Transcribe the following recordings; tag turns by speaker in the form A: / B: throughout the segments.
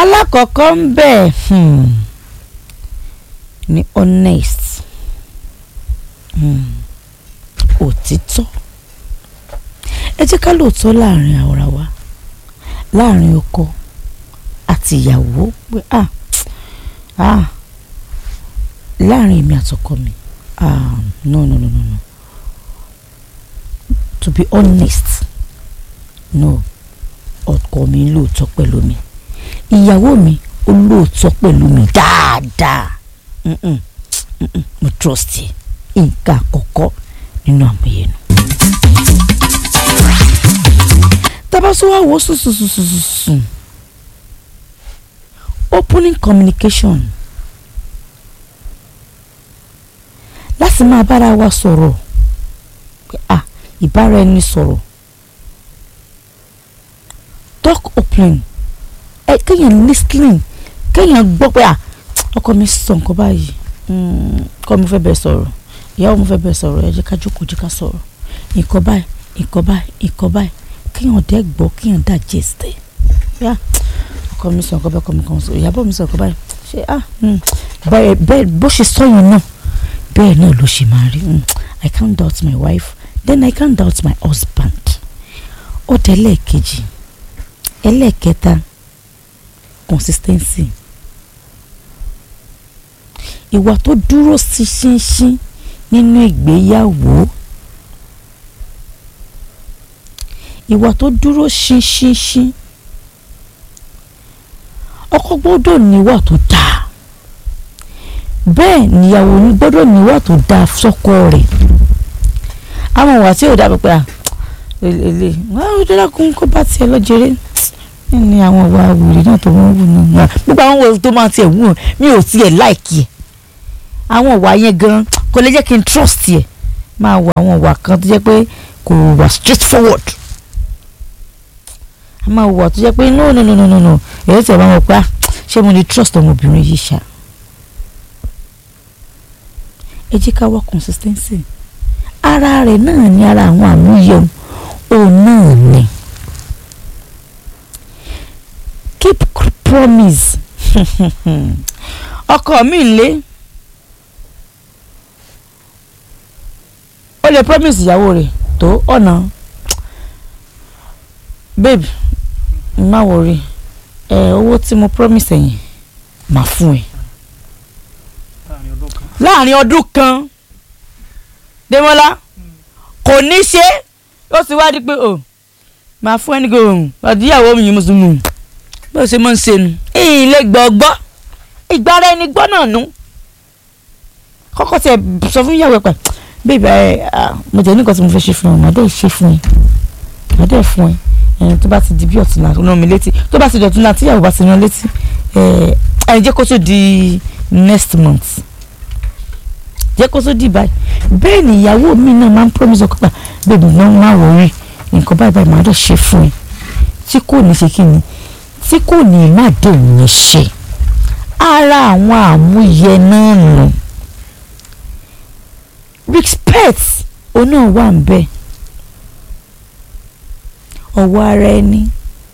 A: alákọ̀ọ́kọ́ ń bẹ̀ hmm, ní honest hmm, òtítọ́ ẹ jẹ́ ká lóòótọ́ láàrin ara wa láàrin ọkọ àti ìyàwó pé ah ah láàrin èmi àtọkọ mi ah no no no no no to be honest no ọkọ mi lóòótọ́ pẹ̀lú mi ìyàwó mi ó lóòótọ́ pẹ̀lú mi dáadáa Mm-mm, mm-mm, mo trust ẹ nǹkan àkọ́kọ́ nínú àmúyẹ nu. tabasowa wo sùsùsùsùsùn opening communication láti máa bára wa sọ̀rọ̀ pé ah ìbára ẹni sọ̀rọ̀ talk open ẹ kéèyàn listening kéèyàn gbọ́ pé ah ọkọ mi sọ nǹkan báyìí mm, ọkọ mi fẹ́ bẹ́ẹ̀ sọ̀rọ̀ ìyàwó mi fẹ́ bẹ́ẹ̀ sọ̀rọ̀ ẹ jẹ́ ká jókòó jẹ́ ká sọ̀rọ̀ nǹkan báyìí nǹkan báyìí nǹkan báyìí kéèyàn dẹ́ gbọ́ kéèyàn digest ẹ̀ yá ọkọ mi sọ nǹkan bẹ́ẹ̀ ọkọ mi kan sọ ìyàbọ̀ mi sọ nǹkan báyìí ṣe ah mm, bẹ́ẹ̀ bẹ́ẹ̀ bó ṣe sọ yẹn náà bẹ́ẹ̀ náà ló ṣe máa rí mm, I can't doubt my wife then I can't doubt my husband ó tẹ ẹlẹ́ẹ̀kejì ẹlẹ́ẹ̀kẹta consistency ìwà tó dúró sí ṣínṣín nínú ìgbéyàwó ìwà tó dúró ṣínṣínṣín ọkọ gbọ́dọ̀ níwà tó dáa bẹ́ẹ̀ níyàwó ní gbọ́dọ̀ níwà tó dáa sọ́kọ rẹ̀ àwọn ìwà tí ò dáa pé à èlé wọn ò dára kún kó bá tiẹ̀ lọ́jẹ̀rẹ́ ní àwọn ìwà wèrè náà tó wọ́n wù náà gbogbo àwọn ìwà tó máa tiẹ̀ wù ọ́ mi ò tiẹ̀ láìkí ẹ̀ àwọn ìwà yẹn gan kò lè jẹ́ kí n trust ẹ̀ máa wọ àwọn ìwà kan tó jẹ́ pé kò wà straight forward a máa wà tó jẹ́ pé no no no no no no èyí tẹ̀ máa wọ̀ pé ah ṣé mo lè trust ọmọbìnrin yìí ṣá ẹ jẹ́ ká wá consistency ara rẹ̀ náà ní ara àwọn àmúyẹ òun náà ni keep promise ọkọ mi lé ó lè promise ìyàwó rẹ̀ tó ọ̀nà babe má worry ẹ owó tí mo promise ẹ̀yìn máa fún ẹ láàrin ọdún kan Démọ́lá kò ní ṣe ó sì wá di pé o máa fún ẹni gbòòrùn ọdíyàwó mi yìí mùsùlùmí bó ṣe máa ń ṣe nu ìyìn lè gbọ́ gbọ́ ìgbára ẹni gbọ́ náà nù kọ́kọ́ tẹ sọ fún ìyàwó ẹ̀ pẹ̀ bébí ẹ mo tẹ̀ ní nǹkan tí mo fẹ́ ṣe fún ẹ màá dẹ́ ṣe fún ẹ màá dẹ́ fún ẹ ẹ tó bá ti di bí ọ̀tún náà rán mi létí tó bá ti di ọ̀tún náà tíyàwó bá ti rán létí ẹ ẹ jẹ́ kó tó di next month jẹ́ kó tó di báyìí bẹ́ẹ̀ ni ìyàwó mi náà máa ń promise ọkọ pa bébí náà má wọrí nǹkan báyìí báyìí màá dẹ́ ṣe fún ẹ tí kò ní ṣe kí ni tí kò ní má dé òun ṣe ara àwọn àmúyẹ náà nù respect oná wà ń bẹ ọwọ́ ara ẹni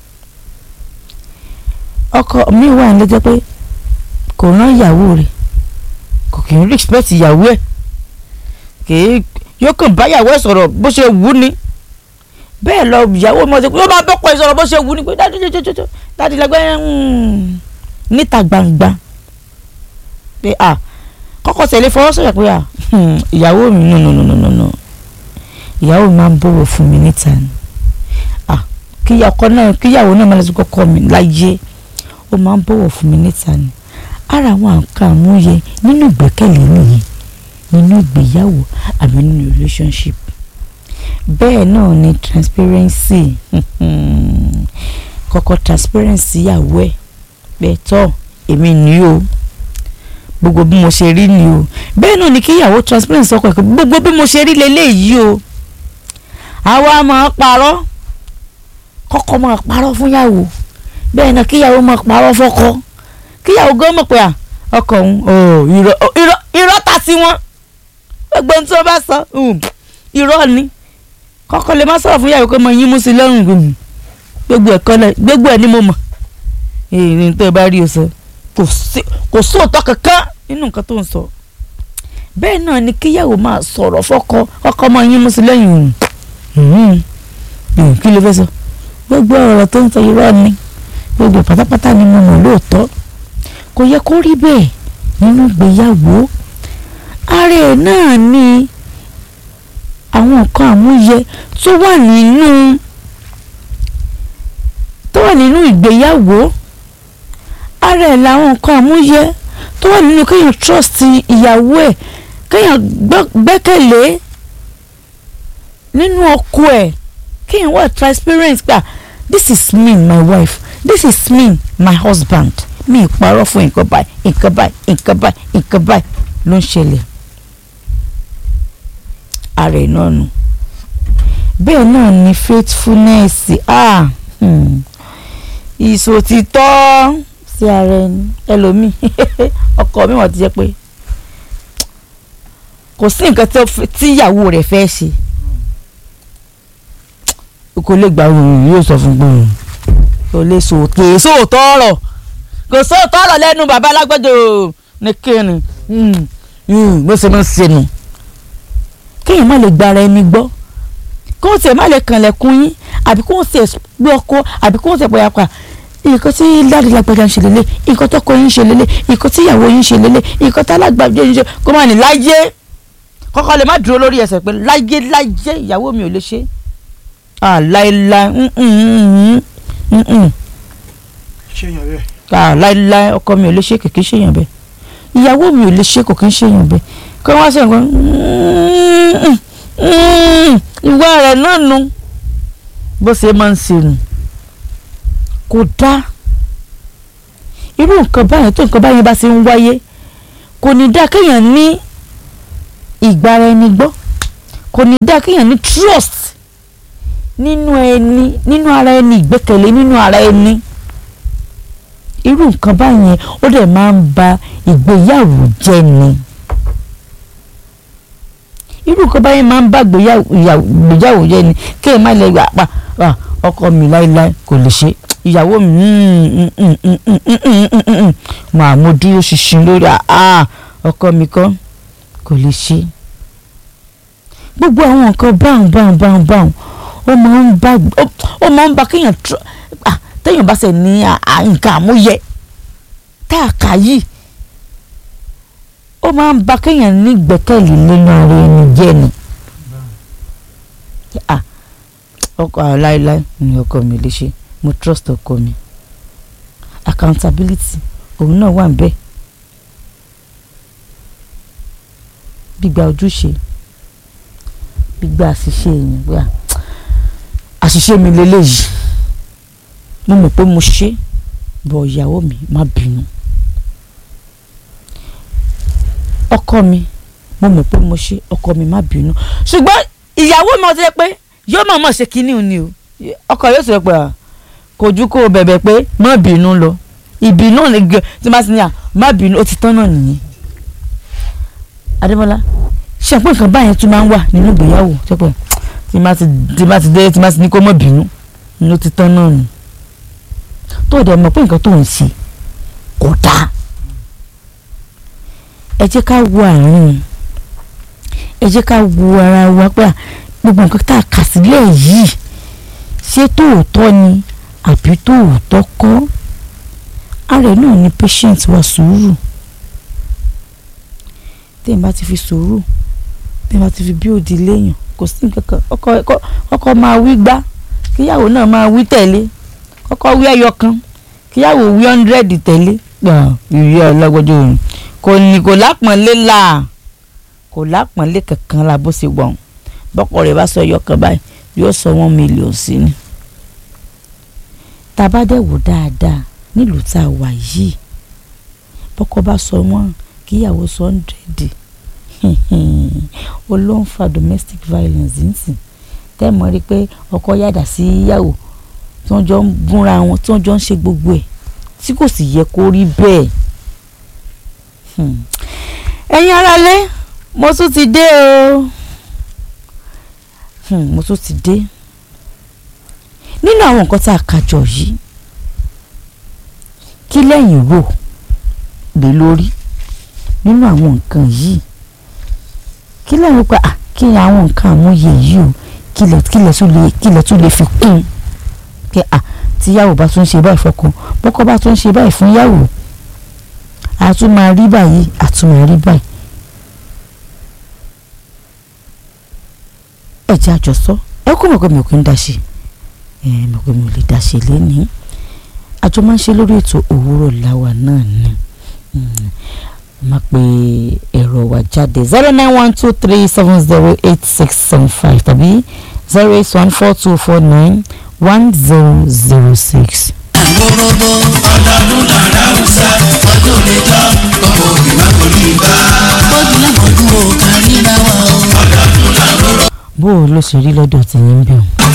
A: ọkọ mi wà ní lẹ́jọ́ pé kò rán ìyàwó rẹ̀ kò kì í respect ìyàwó ẹ̀ kì í yóò kàn bá ìyàwó ẹ̀ sọ̀rọ̀ bó ṣe wù ní bẹ́ẹ̀ lọ ìyàwó mi ọ̀sẹ̀ yóò máa bọ́kọ̀ ẹ̀ sọ̀rọ̀ bó ṣe wù ní pé dájú jọjọjọjọ dájú lẹ́gbẹ́ níta gbangba pé à kọ́kọ́ tẹ̀lé fọwọ́ sọ̀rọ̀ pé à ìyàwó mi nù nù nù nù nù ìyàwó mi máa ń bọ̀wọ̀ fún mi níta ni à kíyàwó náà kíyàwó náà máa lọ sí kọ́kọ́ mi láyé ó máa ń bọ̀wọ̀ fún mi níta ni ara àwọn nǹkan àmúyẹ nínú ìgbẹ́kẹ̀lé nìyí nínú ìgbéyàwó àbí nínú relationship bẹ́ẹ̀ náà ni transparency kọ́kọ́ transparency ìyàwó ẹ̀ bẹ́ẹ̀ tọ́ èmi ni o gbogbo bí mo ṣe rí ni o bẹ́ẹ̀ náà ni kíyàwó transparency ọkọ ẹ̀kọ́ gbogbo bí mo ṣe rí leléyìí o àwa máa parọ́ kọ́kọ́ máa parọ́ fún yàwó bẹ́ẹ̀ náà kíyàwó máa parọ́ fọ́kọ kíyàwó gan mọ̀ pé ọkọ òun irọ́ ta sí wọn gbogbo ohun tí wọ́n bá sọ irọ́ ni kọ́kọ́ lè má sọ̀rọ̀ fún yàwó pé mo yín mú sí lọ́rùn gbogbo ẹ̀kọ́ gbogbo ẹ̀ ni mo mọ̀ èyí tó bá rí o sọ kò sí kò sóòótọ́ kankan nínú nǹkan tó ń sọ bẹ́ẹ̀ náà ni kíyàwó máa sọ̀rọ̀ fọ́kọ ọkọ ọmọ yín mú sí lẹ́yìn òun kí ló fẹ́ sọ gbogbo ọ̀rọ̀ tó ń sọ irọ́ ni gbogbo pátápátá ni mo mọ̀ lóòótọ́ kò yẹ kó rí bẹ́ẹ̀ nínú ìgbéyàwó ara ẹ̀ náà ni àwọn nǹkan àmúyẹ tó wà nínú tó wà nínú ìgbéyàwó ara ẹ̀ làwọn nǹkan àmúyẹ tó wà nínú kéèyàn trust ìyàwó ẹ̀ kéèyàn gbẹ́kẹ̀lé nínú ọkọ ẹ̀ kéèyàn wà transparent gbà this is me my wife this is me my husband mi ìparọ́ fún nǹkan báyìí nǹkan báyìí nǹkan báyìí nǹkan báyìí ló ń ṣẹlẹ̀ ara ẹ̀ náà nù bẹ́ẹ̀ náà ni faithfulness ah hmm. ìṣòtítọ́ sí ara ẹni ẹlòmíì ọkọ mi wọ́n ti jẹ́ pé kò sí nǹkan tí ìyàwó rẹ̀ fẹ́ ṣe kò lè gbà òun yóò sọ fún pé kò lè sòkè sóòótọ́ ọ̀rọ̀ kò sóòótọ́ ọ̀rọ̀ lẹ́nu bàbá alágbèjò ní kíni bó ṣe máa ń ṣe nù kéèyàn má lè gbára ẹni gbọ́ kó tiẹ̀ má lè kànlẹ̀kùn yín àbí kó tiẹ̀ gbé ọkọ àbí kó tiẹ̀ pẹ̀yàpà nǹkan tí dáàdì lágbàdá ń ṣe lélẹ̀ nǹkan tọkọ yín ń ṣe lélẹ̀ nǹkan tí ìyàwó yín ń ṣe lélẹ̀ nǹkan tí alágbàdé yín ń ṣe kó má ní láyé kọ́kọ́ lè má dúró lórí ẹsẹ̀ pé láyé láyé ìyàwó mi ò lè ṣe ah láéláé
B: ṣéyàn bẹ́ẹ̀.
A: ah láéláé ọkọ mi ò lè ṣe kìkì ṣèyàn bẹ́ẹ̀ ìyàwó mi ò lè ṣe kò kí ń ṣèyàn bẹ́ẹ̀ kí wọ́n sọ nǹkan ìwà rẹ̀ náà nu bó ṣe máa ń ṣe nù kò dá irú nǹkan báyẹn tó nǹkan báyẹn bá ṣe ń wáyé kò ní dá kéèyàn ní ìgbára ẹni gbọ́ kò ní dá kéèyàn ní trust nínú ẹni nínú ara ẹni ìgbẹ́kẹ̀lé nínú ara ẹni irú nǹkan báyẹn ó dẹ̀ máa ń ba ìgbéyàwó jẹ́ ni irú nǹkan báyẹn máa ń bá ìgbéyàwó jẹ́ ni kéèyàn má lè gbà pa ọkọ mi láéláé kò lè ṣe ìyàwó mi mà mo dúró ṣinṣin lórí ọkọ mi kan kò lè ṣe gbogbo àwọn nǹkan báwọn báwọn báwọn báwọn ó máa ń bá ó máa ń bá kéèyàn téèyàn bá ṣe ní nǹkan àmúyẹ tá a kà yìí ó máa ń bá kéèyàn ní gbẹ́kẹ̀lé nínú ara ẹni jẹ́ ni ọkọ láéláé ni ọkọ mi lè ṣe mo trust ọkọ mi accountability òun náà wà níbẹ̀ gbígba ojúṣe gbígba àṣìṣe èèyàn gbà àṣìṣe mi lélẹ́yìí mo mọ̀ pé mo ṣe bọ̀ ìyàwó mi má bínú ọkọ mi mo mọ̀ pé mo ṣe ọkọ mi má bínú ṣùgbọ́n ìyàwó mi ọtí pé yóò mọ̀ mọ̀ ṣe kínní ni o ọkọ yóò sọ pé kò ju kó o bẹ̀bẹ̀ pé má bínú lọ ìbínú ni gẹ tí má sì ní à má bínú ó ti tán náà nìyẹn Adébọ́lá ṣe àpò nǹkan báyẹn tún máa ń wà nínú ìgbéyàwó tẹ́pọ̀ tí má ti tí má ti dé tí má ti ní kó má bínú ni ó ti tán náà nì tó dẹ̀ mọ̀ pé nǹkan tó ń ṣe kò dáa ẹ jẹ́ ká wo àárín ẹ jẹ́ ká wo ara wa pé gbogbo nǹkan tá a kà sílẹ̀ yìí ṣé tóòtọ́ ni àbí tóòtọ́ kọ́ ara ẹ̀ náà ni patient wa sùúrù tẹ́yìn bá ti fi sùúrù tẹ́yìn bá ti fi bí òdì léèyàn kò sí nǹkan kan ọkọ ọkọ máa wí gbá kíyàwó náà máa wí tẹ̀lé kọ́kọ́ wí ẹyọ kan kíyàwó wí hundred tẹ̀lé ìrírí ọlọ́gbọ́dọ̀ òun kò ní kò lápọ̀nlé la kò lápọ̀nlé kankan la bó ṣe wọ̀n bọ́kọ rẹ̀ bá sọ ẹyọ kan báyìí yóò sọ one million sí ni tàbá dẹ̀ wò dáadáa nílùú tá a wà yìí bọ́kọ bá sọ wọ́n kíyàwó sọ hundred ó ló ń fa domestic violence nsìn tẹ́ mọ̀ rí pé ọkọ yàdà sí ìyàwó tí wọ́n jọ ń gúnra wọn tí wọ́n jọ ń ṣe gbogbo ẹ̀ tí kò sì yẹ kó rí bẹ́ẹ̀. ẹ̀yin aráalé mo tún ti dé o mo tún ti dé nínú àwọn nǹkan tá a kà jọ yìí kí lẹ́yìn rò lé lórí nínú àwọn nǹkan yìí kí lẹ́yìn pa à kí ni àwọn nǹkan àmúyẹ yìí o kí lẹ kí lẹ tún lè kí lẹ tún lè fi kún un pé à tíyàwó bá tún ṣe báyìí fọ́kọ bọ́kọ bá tún ṣe báyìí fún yàwó a tún máa rí báyìí a tún máa rí báyìí. ẹ jẹ́ àjọsọ ẹ kó mọ̀ pé mi ò kí ń dá ṣe ẹ mọ̀ pé mi ò lè dá ṣe lénìí àjọ máa ń ṣe lórí ètò òwúrọ̀ làwà náà ni máa pe ẹ̀rọ wa jáde zero nine one two three seven zero eight six seven five tàbí zero eight one four two four nine one zero zero six.
C: àgbòrògbò ọdọọdún lára ọ̀sà ọdún lè jọ ọmọ òbí má kò ní bá. bọ́dún lámọ̀dún ò kárí bá wa o. ọdọọdún làrúrọ̀
A: bó o ló ṣe rí lọ́dọ̀ tí yín bẹ̀ ọ́.